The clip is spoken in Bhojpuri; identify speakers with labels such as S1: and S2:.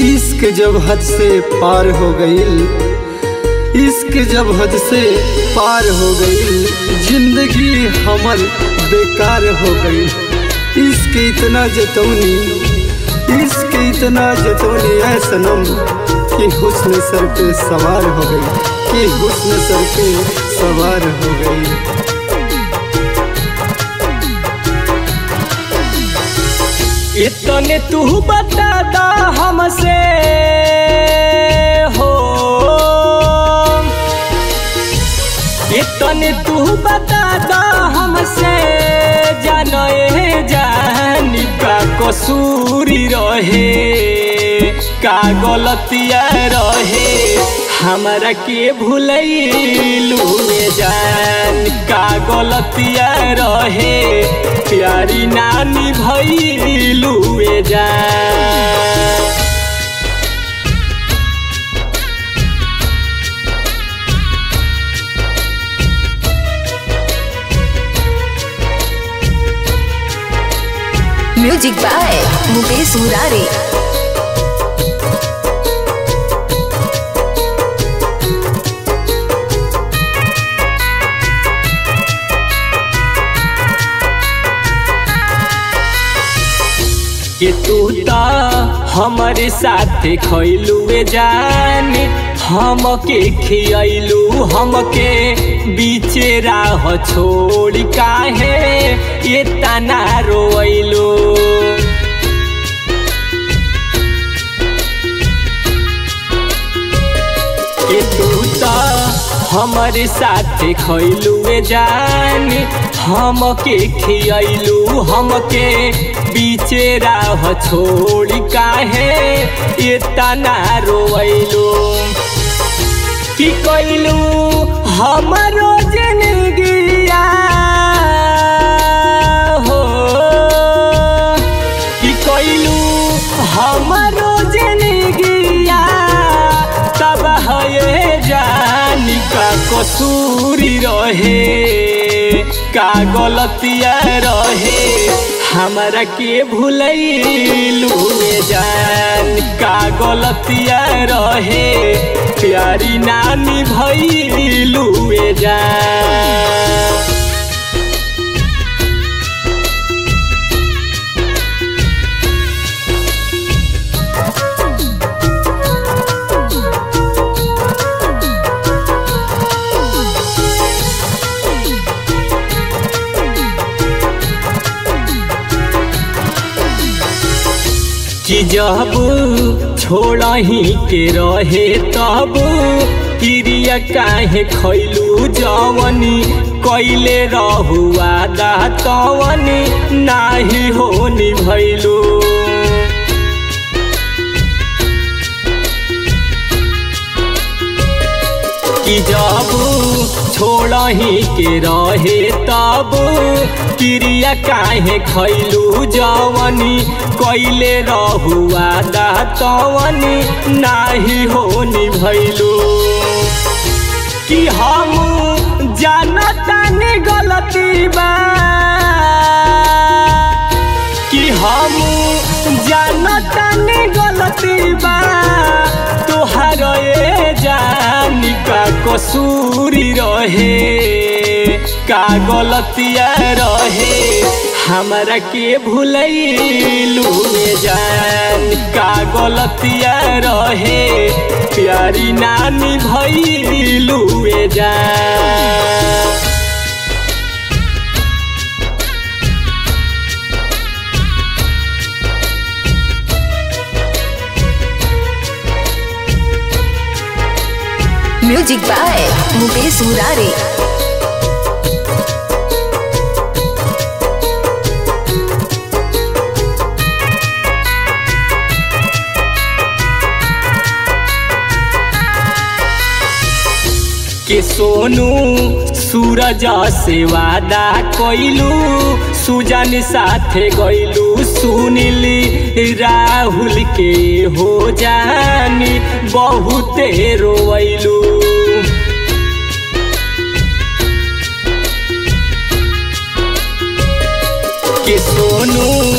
S1: इश्क जब हद से पार हो गईल इश्क जब हद से पार हो गईल जिंदगी हमर बेकार हो गई इश्क इतना जतौनी इश्क इतना जतौनी है सनम कि हुस्न सर पे सवार हो गई कि हुस्न सर पे सवार हो गई
S2: इतने तू बता दा हमसे हो इतने तू बता दा हमसे जानो ए जानी का कसूरी रहे का गलतिया रहे हमरा के भूलैलू में जान का गलतिया रहे प्यारी नानी भैलू में जान
S3: म्यूजिक बाय मुकेश मुरारी
S2: कि तू ता हमारे साथे खैलुए जान हमके खियलू हमके बीचे राह छोड़ काहे ये तना रोइलू कि तू ता हमारे साथे खैलुए जान हमके खियलू हमके बीचे राह छोड़ काहे ये तना रोइलू कि कैलू हमारो जिंदगिया हो कि कैलू हमारो जिंदगिया तब है जानी का कसूरी रहे का गलतिया रहे हमरा के भूलैलू में जान का गलतिया रहे प्यारी नानी भैलू में जान कि जब छोड़ही के रहे तब क्रिया काहे खैलू जवनी कैले रहुआ दा तवनी नाही होनी भैलू कि जब छोड़ही के रहे तब क्रिया काहे खैलू जवनी कैले रहुआ दा तवनी नाही होनी भैलू कि हम जानतानी गलती बा कि हम जानतानी गलती बा तोहार ए जानी का कसूरी रहे का गलतिया रहे हमरा के भूलैलू में जान का गलतिया रहे प्यारी नानी भैलू में जान
S3: म्यूजिक बाय मुकेश मुरारी
S2: के सोनू सूरज से वादा कैलू सुजन साथे गैलू सुनिली राहुल के हो जानी बहुते रोवैलू के सोनू